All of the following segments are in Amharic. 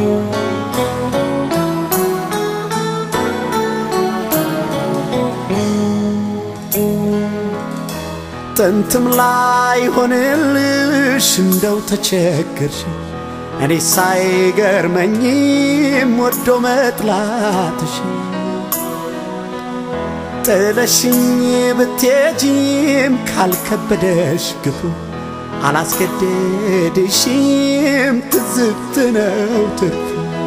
ጥንትም ላይ ሆንልሽ እንደው ተቸገርሽ እኔ ሳይገርመኝም ወዶ መጥላትሽ ጥለሽኝ ብትሄጂም ካልከበደሽ ግፉ አላስገደድሽም ትዝብት ነው ትርፉ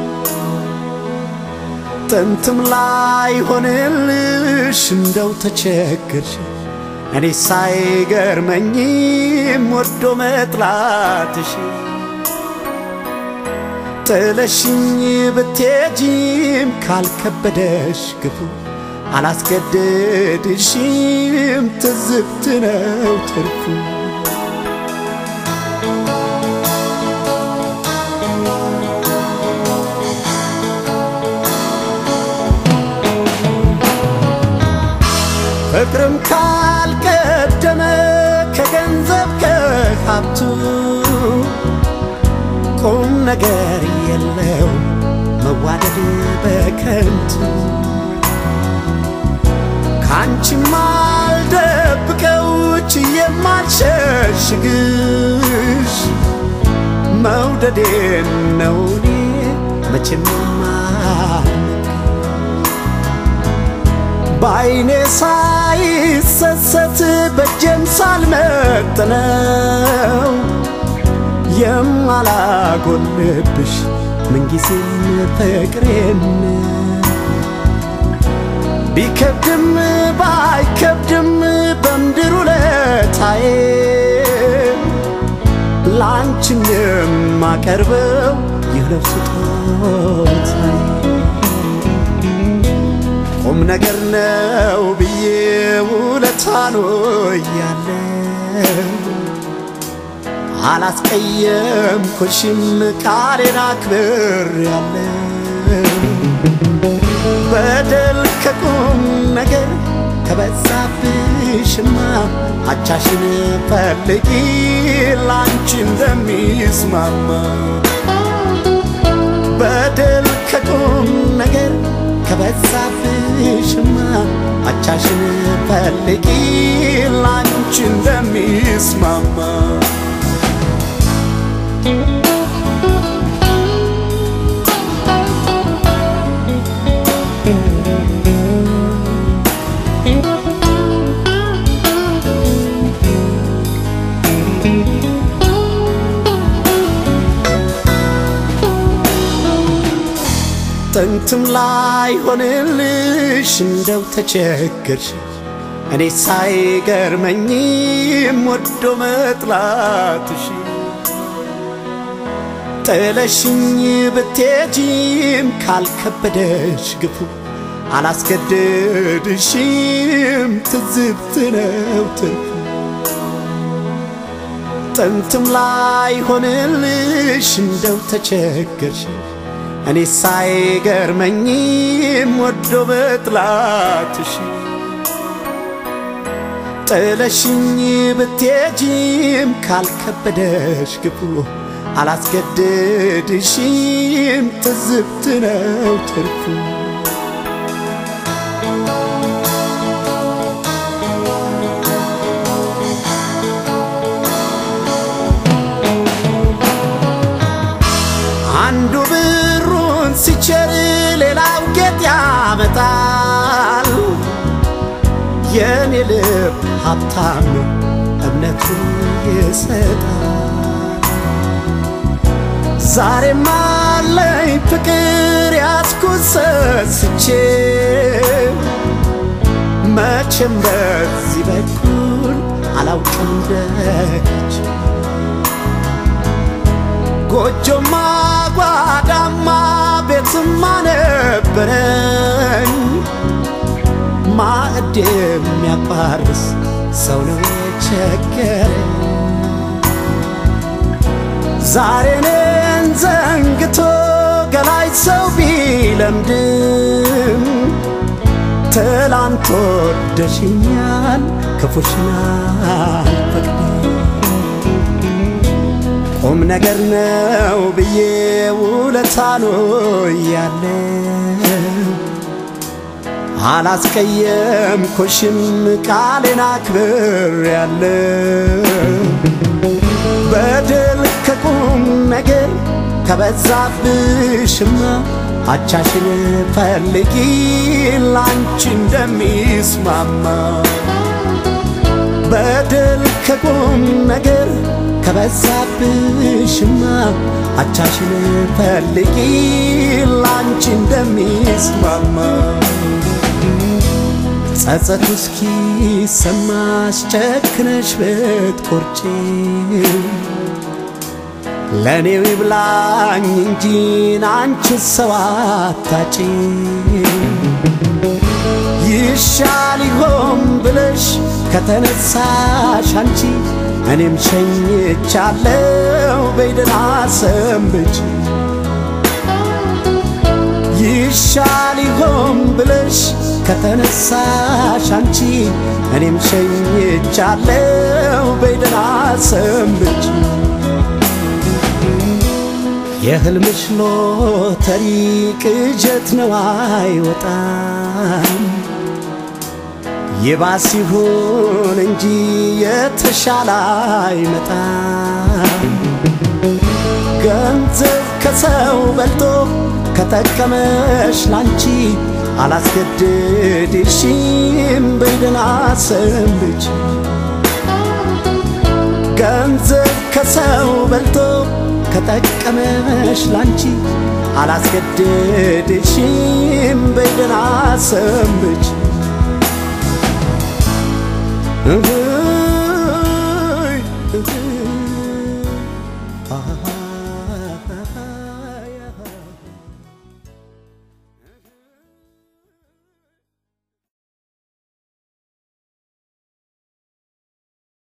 ጥንትም ላይ ሆንልሽ እንደው ተቸገርሽ እኔ ሳይገርመኝም ወዶ መጥላትሽ ጥለሽኝ ብትሄጂም ካልከበደሽ ግፉ አላስገደድሽም ትዝብት ነው ትርፉ ፍቅርም ካልቀደመ ከገንዘብ ከሀብቱ ቁም ነገር የለው መዋደድ በከንቱ ካንቺም አልደብቀው ችዬም አልሸሽግሽ መውደዴን ነው እኔ መቼም በአይኔ ሳይሰሰት በጀም ሳልመጥነው የማላጎልብሽ ምንጊዜም ፍቅሬን ቢከብድም ባይከብድም በምድር ውለታዬ ላንቺን የማቀርበው ይህ ነው ስጦታዬ ቁም ነገር ነው ብዬ ውለታኖ እያለው አላስቀየምኩሽም ቃሌን አክብሬያለሁ በደል ከቁም ነገር ከበዛብሽማ አቻሽን ፈልጊ ላንቺ እንደሚስማማ በደል ከቁም ነገር ከበዛብሽማ አቻሽን ፈልጊ ላንቺ እንደሚስማማ ጥንትም ላይ ሆንልሽ እንደው ተቸገርሽ እኔ ሳይገርመኝም ወዶ መጥላትሽ ጥለሽኝ ብትሄጂም ካልከበደሽ ግፉ አላስገደድሽም ትዝብት ነው ትርፉ ጥንትም ላይ ሆንልሽ እንደው ተቸገርሽ እኔ ሳይገርመኝም ወዶ መጥላትሽ ጥለሽኝ ብትሄጂም ካልከበደሽ ግፉ አላስገደድሽም ትዝብት ነው ትርፉ አንዱ ብሩን ሲቸር ሌላው ጌጥ ያመጣል። የኔ ልብ ሀብታም ነው እምነቱን ይሰጣል። ዛሬም አለኝ ፍቅር ያዝኩት ሰስቼ መቼም በዚህ በኩል አላውቅም ደጅ ጎጆማ ጓዳማ ቤትማ ነበረኝ ማዕድ የሚያቋርስ ሰው ነው የቸገረኝ ዛሬ እኔን ዘንግቶ ገላይ ሰው ቢለምድም ትላንት ወደሽኛል ክፉሽን አልፈቅድም ቁም ነገር ነው ብዬ ውለ ውለታ ነው ያለው አላስቀየምኩሽም ቃሌን አክብሬያለሁ በደል ከቁም ነገር ከበዛብሽማ አቻሽን ፈልጊ ላንቺ እንደሚስማማ በደል ከቁም ነገር ከበዛብሽማ አቻሽን ፈልጊ ላንቺ እንደሚስማማ ጸጸቱ እስኪ ሰማሽ ጨክነሽ ብትቆርጪ ለእኔው ይብላኝ እንጂ አንቺ ሰው አታጪ ይሻል ይሆን ብለሽ ከተነሳሽ አንቺ እኔም ሸኝቻለው በይደና ሰንብች ይሻል ይሆን ብለሽ ከተነሳሽ አንቺ እኔም ሸኝቻለው በይደና ሰንብች የህልምሽ ሎተሪ ቅጀት ነው አይወጣም ይባስ ይሁን እንጂ የተሻለ አይመጣም ገንዘብ ከሰው በልጦ ከጠቀመሽ ላንቺ አላስገድድሽም በይደና ሰንብች ገንዘብ ከሰው በልጦ ከጠቀመሽ ላንቺ አላስገድድሽም በይደና ሰንብች